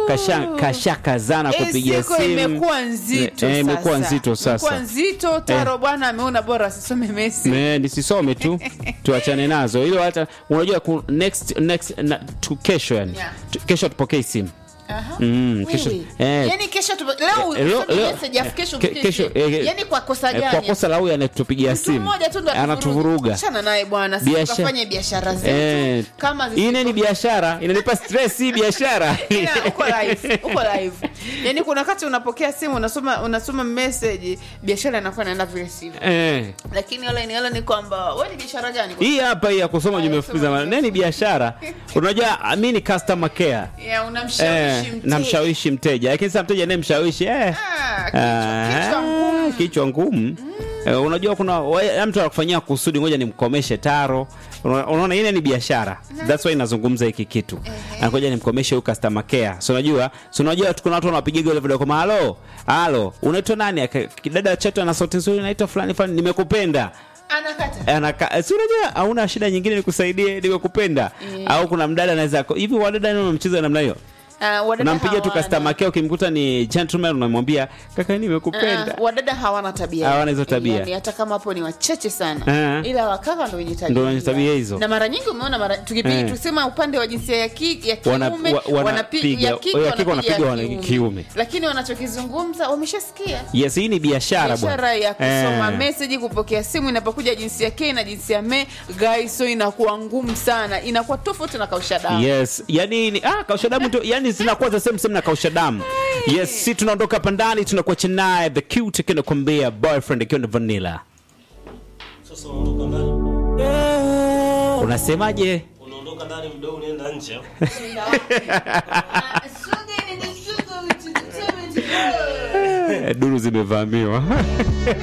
kasha kashakazana Eh, kupiga siku simu imekuwa nzito Eh, imekuwa sasa. nzito sasa. Imekuwa nzito taro bwana ameona bora asisome mesi Me, nisisome tu tuachane nazo hilo hata unajua ku, next next na, tu kesho yani Yeah. tu, kesho tupokee simu Aha. Mm, kesho- Wewe. eh. Yaani kesho tu leo Eh, leo- usome leo- message afu kesho ke- upige kesho, simu. eh, Yaani kwa kosa Eh, gani? kwa kosa la huyu anayetupigia Mtu simu mmoja tu ndo anatuvuruga Achana naye bwana, sisi Biashara- tukafanye biashara zetu Eh, kama zisi- ine ni biashara inanipa stress hii biashara Ila, uko live, uko live. Yaani kuna wakati unapokea simu unasoma unasoma message biashara inakuwa inaenda vile sivyo. eh. Lakini wala ni wala ni kwamba wewe ni biashara gani? hii hapa hii ya kusoma jumbe fupi za maneno ni biashara unajua mi ni customer care Ya eh, unamshawishi mteja. namshawishi mteja lakini sasa mteja naye mshawishi eh. Ah, kichwa- kichwa ngumu. Ah, kichwa ngumu Eh, unajua kuna wa- mtu anakufanyia kusudi ngoja nimkomeshe taro Una- unaona ile ni biashara that's why inazungumza hiki kitu anakuja nimkomeshe huyu customer care so unajua so unajua kuna watu wanapigiga ile video kama halo halo unaitwa nani Aka- dada chetu ana sauti nzuri naitwa fulani fulani nimekupenda Anakata. anaka si unajua hauna shida nyingine nikusaidie nimekupenda au kuna mdada anaweza hivi wadada ni mchezo namna hiyo Ah, wadada unampigia tu hawana. customer care ukimkuta ni gentleman unamwambia kaka nimekupenda Ah, wadada hawana tabia Hawana hizo tabia. yani, hata kama hapo ni wachache sana Ah. ila wakaka ndo wenye tabia Ndo wenye tabia hizo. na mara nyingi umeona mara tukipiga Eh. tusema upande wa jinsia ya, ki, ya kiume Wana- wa- wanapi- wanapiga- ya kike ya kike wanapiga wanapiga ya wana- kiume. lakini wanachokizungumza wameshasikia yes hii ni biashara biashara bwana ya kusoma Eh. meseji kupokea simu inapokuja jinsia ke na jinsia me guys so inakuwa ngumu sana inakuwa tofauti na kausha damu yes yani ni, ah, kausha damu tu yani zinakuwa za same same na kausha damu yes si tunaondoka hapa ndani tunakuacha naye the cute kinakwambia boyfriend akiwa na vanilla Sasa unaondoka ndani, unasemaje unaondoka ndani mdogo, unaenda nje. duru zimevamiwa